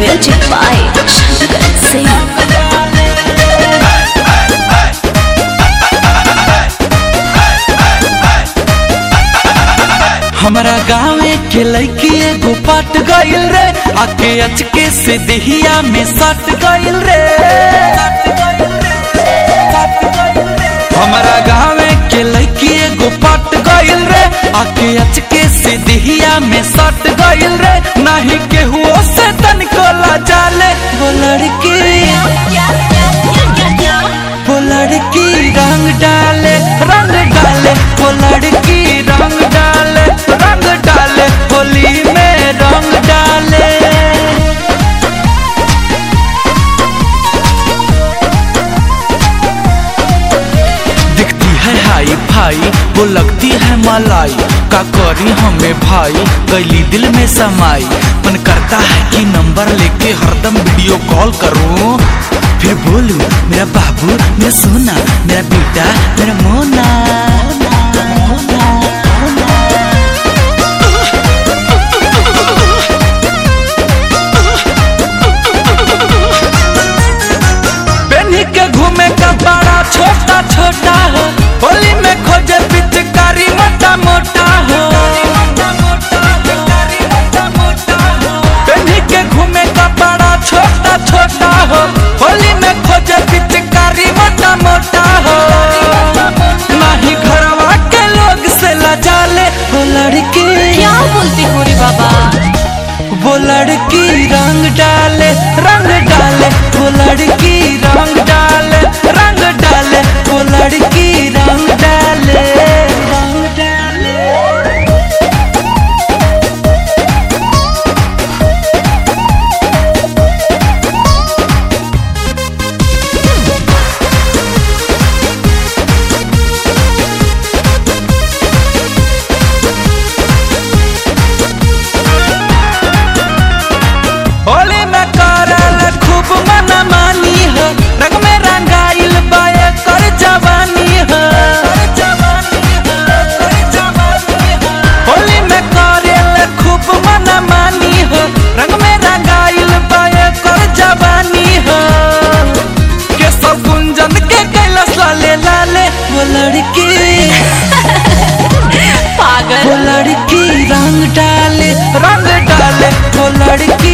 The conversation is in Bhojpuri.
Music by Shankar Singh. हमारा गाँवे के लड़की एगो पट गइल रे आके अचके से देहिया में सट गइल रे हमारा गाँवे के लड़की एगो पट गइल रे आके अचके से देहिया में सट गइल रे नाही केहू से तनिको जाले वो लड़की वो लड़की रंग डाले रंग डाले वो लड़की रंग डाले रंग डाले होली में रंग डाले दिखती है हाई भाई वो लगती है मलाई का करी हमें भाई गली दिल में समाई मन करता है कि नंबर लेके हरदम वीडियो कॉल करूं फिर बोलूं मेरा बाबू मेरा सोना मेरा बेटा मेरा मोना पेन्ही के घूमे का बड़ा छोटा छोटा हो होली में खोजे पिचकारी मोटा मोटा हो पेन्ही के घूमे का बड़ा छोटा छोटा हो होली में खोजे पिचकारी मोटा मोटा हो नाही घरवा के लोग से लजाले वो लड़की क्या बोलते हो रे बाबा वो लड़की रंग डाले रंग डाले वो लड़की रंग डाले रंग डाले वो लड़की रंग डाले रंग डाले होली में करल खूब मन मानी हो रंग में रंगाइल बाए कर जवानी हो होली में करल खूब मन मानी हो रंग में रंगाइल बाए कर जवानी हो के सब गुंजन के कैलाश लाले लाले वो लड़की पागल वो लड़की रंग डाले रंग डाले वो लड़की